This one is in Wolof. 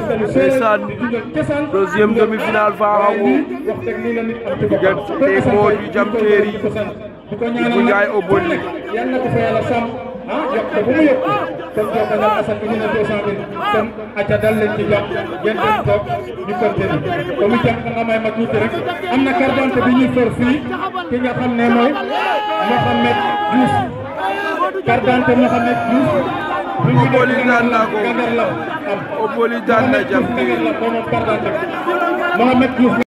ndeysaan deuxième demi-finale Farawo diggante Modou Jam Téeri Ibou Ndiaye Oboli yal na ko fa yàlla sàmm ah yokk ko bu mu yokk kon jokko na Assane indi na deux cent mille kon acca dal leen ci jox ngeen dem toog ñu continuer comme itam nga may ma tuuti rek am na carte d'identité bi ñuy for fii ki nga xam ne mooy Mohamed Diouf carte d'identité Mohamed Diouf Oboli daan na ko Gangar la am Oboli daan na Jam Téeri Gangar la ko moom carte d'identité Mohamed Diouf